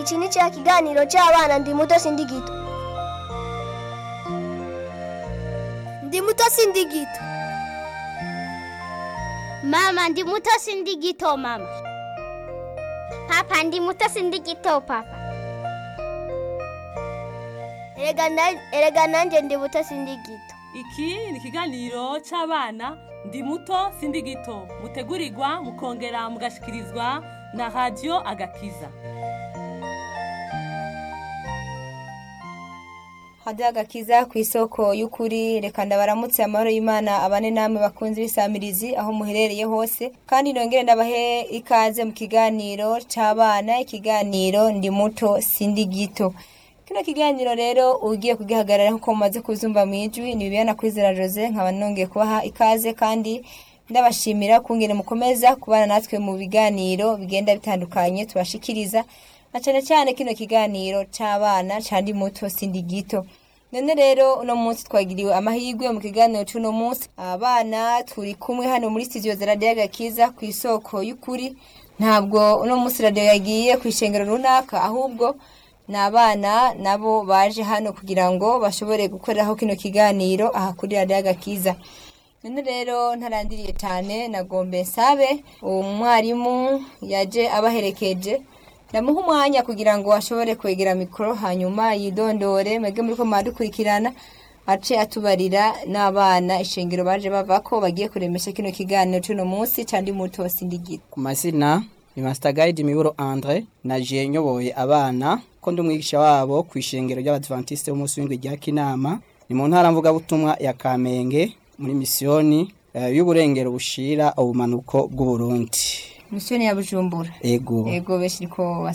iki ni cya kiganiro cy'abana ndi muto sindi gito ndi muto sindi gito Mama ndi muto sindi gito mama. Papa ndi muto sindi gito papa. erega na- erega nanjye ndi muto sindi gito iki ni ikiganiro cy'abana ndi muto sindi gito mutegurirwa mukongera mugashikirizwa na radiyo agakiza hadiya agakiza ku isoko y'ukuri reka ndabaramutse amahoro y'imana abane namwe bakunze ibisamirizi aho muherereye hose kandi nongere ndabahe ikaze mu kiganiro cy'abana ikiganiro ndi muto sindi gito kino kiganiro rero ugiye kugihagarara nk'uko mumaze kuzumva mu ijwi ni bibiyana kwizera jose nkaba nongeye kubaha ikaze kandi ndabashimira kungene mukomeza kubana natwe mu biganiro bigenda bitandukanye tubashikiriza na cyane cyane kino kiganiro cy'abana cyandi muto sindi gito none rero uno munsi twagiriwe amahirwe mu kiganiro cy'uno munsi abana turi kumwe hano muri studio za radiyo agakiza ku isoko y'ukuri ntabwo uno munsi radiyo yagiye ku ishengero runaka ahubwo ni abana nabo baje hano kugira ngo bashobore gukoreraho kino kiganiro aha kuri radiyo agakiza none rero ntarandiriye cyane nagombe nsabe uwo mwarimu yaje abaherekeje ndamuha umwanya kugira ngo ashobore kwegera mikoro hanyuma yidondore mwebwe muri ko mwadukurikirana ace atubarira n'abana ishengero baje bava ko bagiye kuremesha kino kiganiro cy'uno munsi cyandi muto sindigita ku mazina ni Master Guide Miburo Andre naje nyoboye abana ko ndi umwigisha wabo ku ishengero ry'Abadventiste b'umunsi w'indwi rya Kinama ni mu ntara mvuga butumwa ya Kamenge muri misiyoni eh, y'uburengero bushira ubumanuko bw'u Burundi misiyoni ya bujumbura ego ego benshi niko